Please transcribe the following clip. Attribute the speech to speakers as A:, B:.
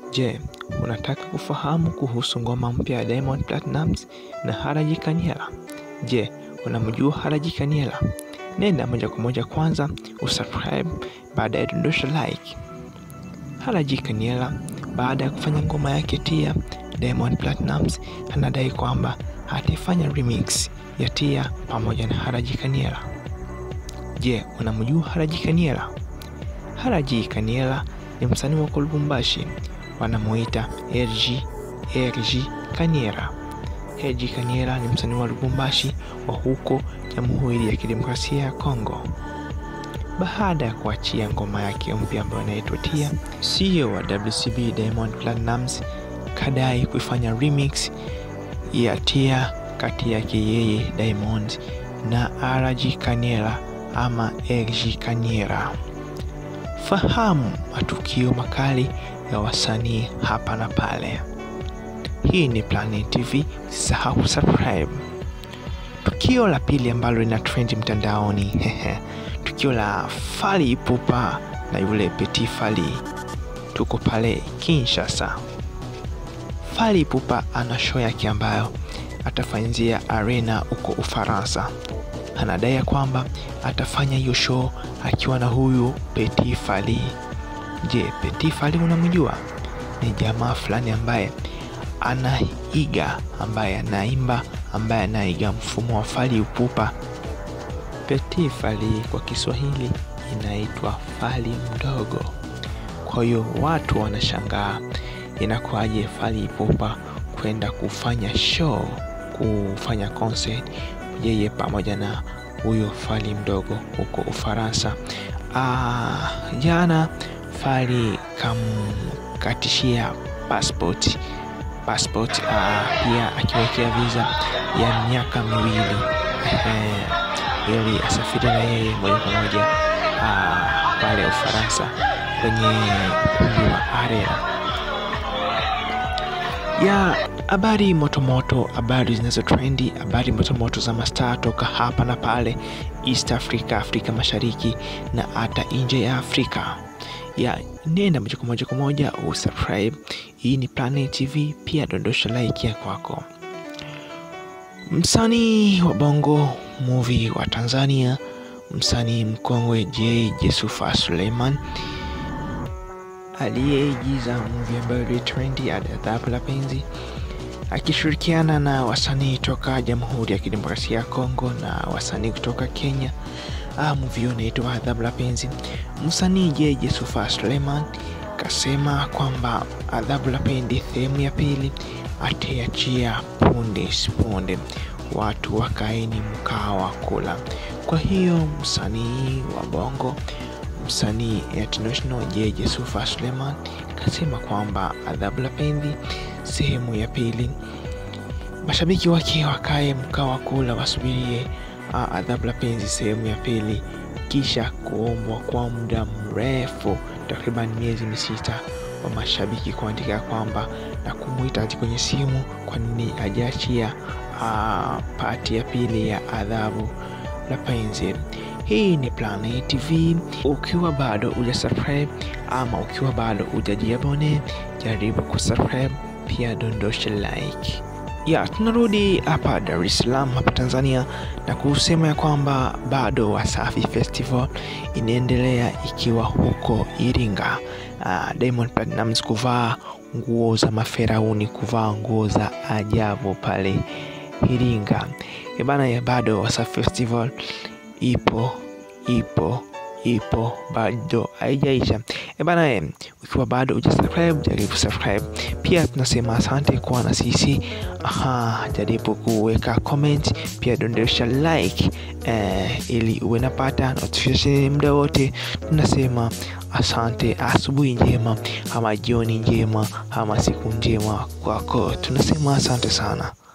A: Je, unataka kufahamu kuhusu ngoma mpya ya Diamond Platnumz na Haraji Kaniela? Je, unamjua Haraji Kaniela? Nenda moja kwa moja kwanza usubscribe, baada ya dondosha like. Haraji Kaniela baada ya kufanya ngoma yake Tia, Diamond Platnumz anadai kwamba ataifanya remix ya Tia pamoja na Haraji Kaniela. Je, unamjua Haraji Kaniela? Haraji Kaniela ni msanii wa Lubumbashi, wanamuita RG RG Kaniera. RG Kaniera ni msanii wa Lubumbashi wa huko Jamhuri ya Kidemokrasia ya Kongo. Baada ya kuachia ngoma yake mpya ambayo inaitwa Tia, CEO wa WCB Diamond Platnumz kadai kuifanya remix ya Tia kati yake yeye Diamond na RG Kaniera ama RG Kaniera. Fahamu matukio makali ya wasanii hapa na pale. Hii ni Planet TV, usisahau subscribe. Tukio la pili ambalo lina trend mtandaoni tukio la Fally Ipupa na yule Petit Fally. Tuko pale Kinshasa. Fally Ipupa ana show yake ambayo atafanyia arena huko Ufaransa. Anadai ya kwamba atafanya hiyo show akiwa na huyu Petit Fally. Je, Petit Fally unamjua? Ni jamaa fulani ambaye anaiga, ambaye anaimba, ambaye anaiga mfumo wa Fally Ipupa. Petit Fally kwa Kiswahili inaitwa Fally mdogo. Kwa hiyo watu wanashangaa inakuwaje Fally Ipupa kwenda kufanya show, kufanya concert yeye pamoja na huyo Fally mdogo huko Ufaransa. Ah, jana Fally kamkatishia passport passport, ah, pia akiwekea visa ya miaka miwili eh, ili asafiri na yeye moja kwa moja ah, pale Ufaransa kwenye ukumbi wa Arena ya habari motomoto, habari zinazo trendi, habari motomoto za mastaa toka hapa na pale East Africa, Afrika Mashariki na hata nje ya Afrika. Ya nenda moja kwa moja kwa moja usubscribe. Hii ni Planet TV, pia dondosha like ya kwako. Msanii wa Bongo Movie wa Tanzania, msanii mkongwe J Jesufa Suleiman aliyeigiza movie ambayo ilitrendi Adhabu la Penzi akishirikiana na wasanii toka Jamhuri ya Kidemokrasia ya Kongo na wasanii kutoka Kenya. Ah, movie hiyo inaitwa Adhabu la Penzi. Msanii J Jesufa Suleiman kasema kwamba Adhabu la Penzi sehemu ya pili ataiachia punde punde, watu wakaeni mkaa wa kula. Kwa hiyo msanii wa Bongo msanii international J Jesufa Suleiman kasema kwamba Adhabu la Penzi sehemu ya pili, mashabiki wake wakae mkaa wa kula, wasubirie Adhabu la Penzi sehemu ya pili, kisha kuombwa kwa muda mrefu, takriban miezi misita, wa mashabiki kuandika kwamba na kumwita hadi kwenye simu, kwa nini hajaachia pati ya pili ya Adhabu la Penzi. Hii ni Planet TV. Ukiwa bado uja subscribe ama ukiwa bado ujajiabone, jaribu kusubscribe, pia dondosha like. Ya, tunarudi hapa Dar es Salaam hapa Tanzania na kusema ya kwamba bado Wasafi Festival inaendelea ikiwa huko Iringa. Uh, Diamond Platnumz kuvaa nguo za maferauni, kuvaa nguo za ajabu pale Iringa. Ebana ya bado Wasafi Festival ipo ipo ipo bado haijaisha. E bana e, ukiwa bado uja subscribe jaribu subscribe. Pia tunasema asante kuwa na sisi. Aha, jaribu kuweka comment, pia dondosha like eh, ili uwe napata notification muda wote. Tunasema asante, asubuhi njema ama jioni njema ama siku njema kwako. Tunasema asante sana.